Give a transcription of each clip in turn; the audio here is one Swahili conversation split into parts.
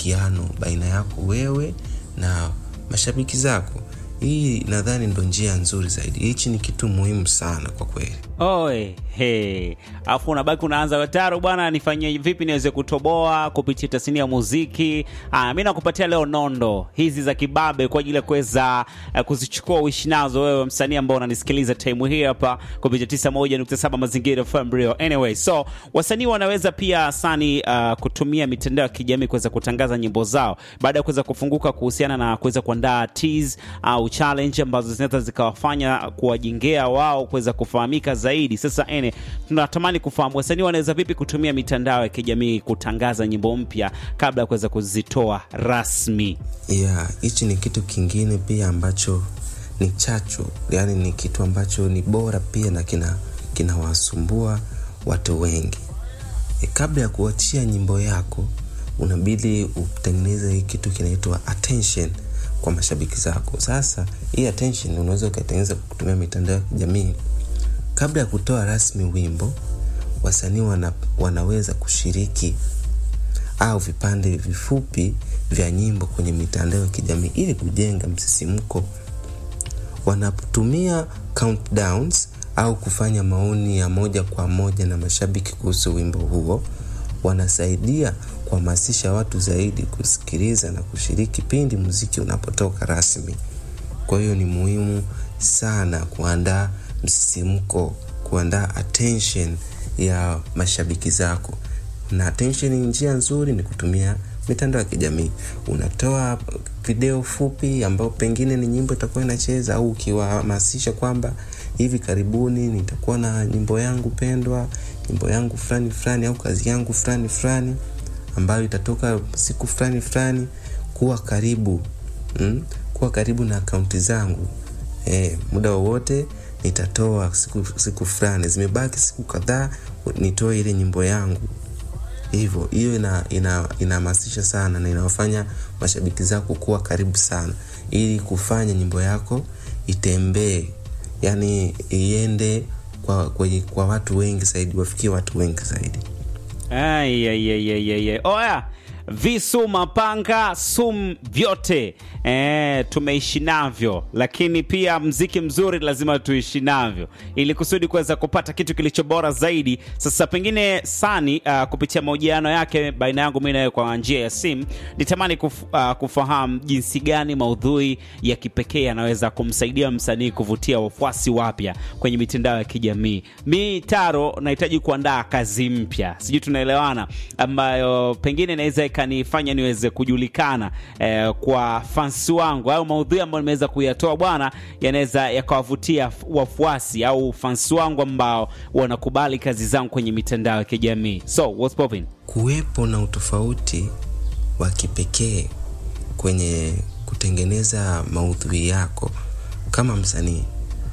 ushirikiano baina yako wewe na mashabiki zako hii nadhani ndo njia nzuri zaidi hichi ni kitu muhimu sana kwa kweli Oe, he. Alafu unabaki unaanza wataro bwana, nifanyie vipi niweze kutoboa kupitia tasnia ya muziki. Ah, mi nakupatia leo nondo hizi za kibabe kwa ajili ya kuweza uh, kuzichukua uishi nazo wewe msanii ambao unanisikiliza time hii hapa kupitia 91.7 Mazingira FM Real. Anyway, so wasanii wanaweza pia sani uh, kutumia mitandao ya kijamii kuweza kutangaza nyimbo zao baada ya kuweza kufunguka kuhusiana na kuweza kuandaa teas au challenge ambazo zinaweza zikawafanya kuwajengea wao kuweza kufahamika zaidi. Sasa ene, tunatamani kufahamu wasanii wanaweza vipi kutumia mitandao ya kijamii kutangaza nyimbo mpya kabla ya kuweza kuzitoa rasmi. yeah hichi ni kitu kingine pia ambacho ni chachu yani ni kitu ambacho ni bora pia na kina kinawasumbua watu wengi e, kabla ya kuachia nyimbo yako unabidi utengeneze hii kitu kinaitwa attention kwa mashabiki zako sasa hii attention unaweza ukaitengeneza kwa kutumia mitandao ya kijamii kabla ya kutoa rasmi wimbo wasanii wana, wanaweza kushiriki au vipande vifupi vya nyimbo kwenye mitandao ya kijamii ili kujenga msisimko wanatumia countdowns au kufanya maoni ya moja kwa moja na mashabiki kuhusu wimbo huo wanasaidia kuhamasisha watu zaidi kusikiliza na kushiriki pindi muziki unapotoka rasmi kwa hiyo ni muhimu sana kuandaa msisimko kuandaa attention ya mashabiki zako na attention ni njia nzuri ni kutumia mitandao ya kijamii unatoa video fupi ambayo pengine ni nyimbo itakuwa inacheza au ukiwahamasisha kwamba hivi karibuni nitakuwa na nyimbo yangu pendwa nyimbo yangu fulani fulani au kazi yangu fulani fulani ambayo itatoka siku fulani fulani kuwa karibu mm? kuwa karibu na akaunti zangu e, muda wowote nitatoa siku, siku fulani zimebaki siku kadhaa nitoe ile nyimbo yangu hivyo hiyo inahamasisha ina, ina sana na inawafanya mashabiki zako kuwa karibu sana ili kufanya nyimbo yako itembee yani iende kwa, kwa, kwa watu wengi zaidi wafikie watu wengi zaidi Ai, ai, ai, ai, ai, ai. Oya, visu mapanga sum vyote e, tumeishi navyo, lakini pia mziki mzuri lazima tuishi navyo ili kusudi kuweza kupata kitu kilicho bora zaidi. Sasa pengine Sani uh, kupitia mahojiano yake baina yangu mimi nawe kwa njia ya simu, nitamani kuf, uh, kufahamu jinsi gani maudhui ya kipekee yanaweza kumsaidia msanii kuvutia wafuasi wapya kwenye mitandao ya kijamii. Mi Taro nahitaji kuandaa kazi mpya, sijui tunaelewana, ambayo pengine inaweza ikanifanya niweze kujulikana eh, kwa fans wangu au maudhui ambayo nimeweza kuyatoa bwana, yanaweza yakawavutia wafuasi au fans wangu ambao wanakubali kazi zangu kwenye mitandao ya kijamii. So what's popping? kuwepo na utofauti wa kipekee kwenye kutengeneza maudhui yako kama msanii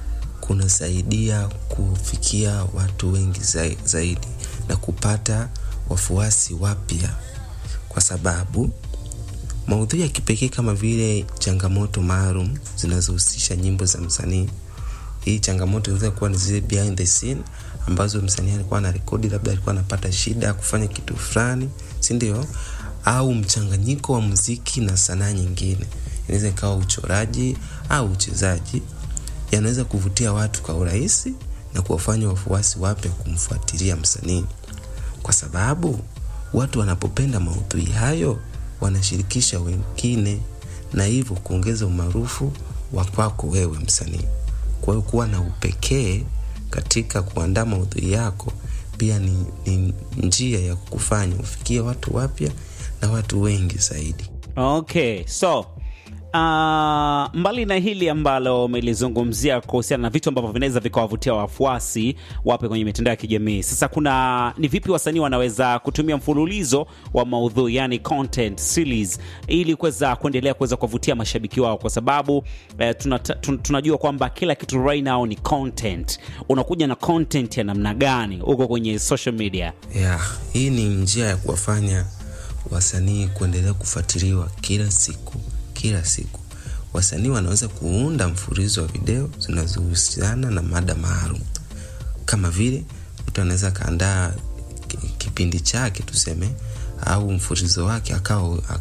kunasaidia kufikia watu wengi zai- zaidi na kupata wafuasi wapya kwa sababu maudhui ya kipekee kama vile changamoto maalum zinazohusisha nyimbo za msanii hii changamoto inaweza kuwa ni zile behind the scene ambazo msanii alikuwa ana rekodi labda alikuwa anapata shida ya kufanya kitu fulani si ndio au mchanganyiko wa muziki na sanaa nyingine inaweza ikawa uchoraji au uchezaji yanaweza kuvutia watu kwa urahisi na kuwafanya wafuasi wapya kumfuatilia msanii kwa sababu watu wanapopenda maudhui hayo wanashirikisha wengine na hivyo kuongeza umaarufu wa kwako wewe msanii kwa hiyo kuwa na upekee katika kuandaa maudhui yako pia ni, ni njia ya kukufanya ufikie watu wapya na watu wengi zaidi Okay, so Uh, mbali na hili ambalo umelizungumzia kuhusiana na vitu ambavyo vinaweza vikawavutia wafuasi wape kwenye mitandao ya kijamii, sasa kuna ni vipi wasanii wanaweza kutumia mfululizo wa maudhui yani content series ili kuweza kuendelea kuweza kuwavutia mashabiki wao, kwa sababu eh, tunata, tun, tunajua kwamba kila kitu right now ni content. Unakuja na content ya namna gani huko kwenye social media? yeah, hii ni njia ya kuwafanya wasanii kuendelea kufuatiliwa kila siku kila siku wasanii wanaweza kuunda mfululizo wa video zinazohusiana na mada maalum kama vile mtu anaweza akaandaa ki- kipindi chake tuseme au mfululizo wake akawa